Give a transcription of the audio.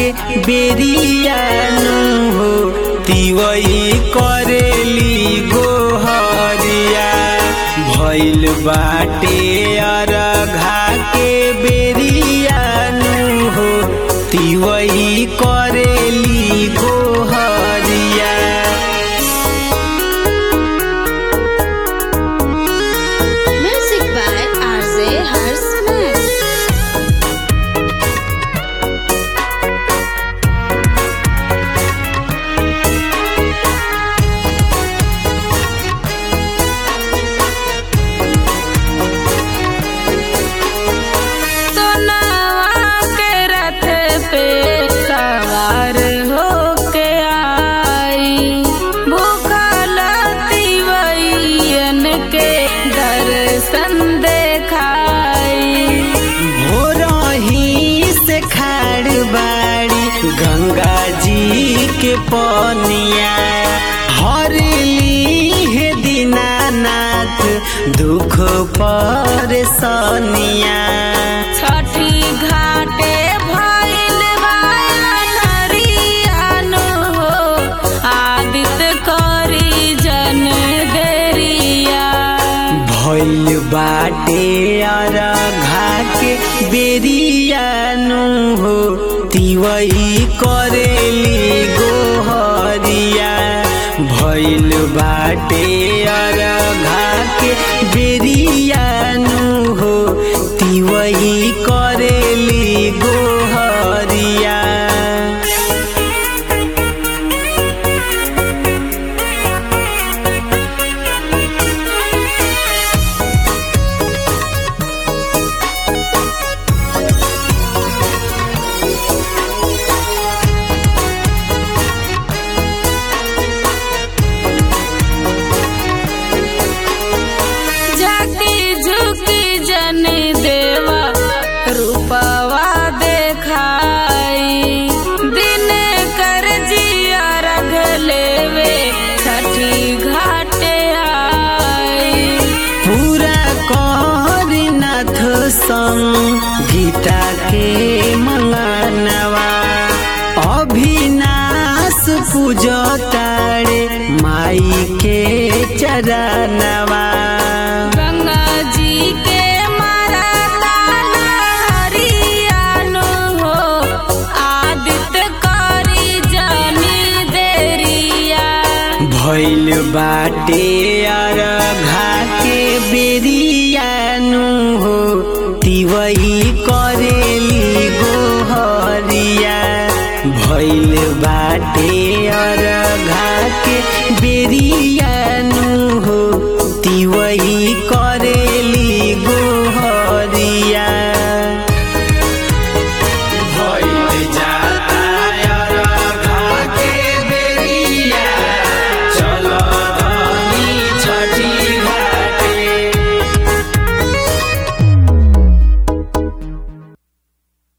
के बेरियानु हो तिवई करेली गोहरिया भइल बाटे अरघा के बेरियानु हो तिवई करेली गोहरिया Music by RJ Harsh सोनावा के रथ पे सवार होके आई भूखल तिवैयन के दर्शन देखाई भोरही से खाड़ बाड़ी गंगा जी के पनिया हरली हे दीनानाथ दुख पर सनिया छठी घाटे भइल बायन हो आदित्य करी जन देरिया भइल बाटे अरघा के बेरियानु हो तिवई करेली गोहरिया भइल बाटे अरघा के बेरियानु हो तिवई करेली गोहरिया जाति झुकी जन देवा रूपवा देखाई दिन कर जिया रख लेवे छठी घाटे आई पूरा करनाथ संग गीता के मंगनवा अभिनाश पूजतारे माई के चरणवा गंगा जी के मारा हरियानो हो आदित्य करी जनी देरिया भइल बाटे अरघा के बेरियानु हो तिवई करेली गोहरिया भइल बाटे अरघा के बेरियानु हो तिवई करे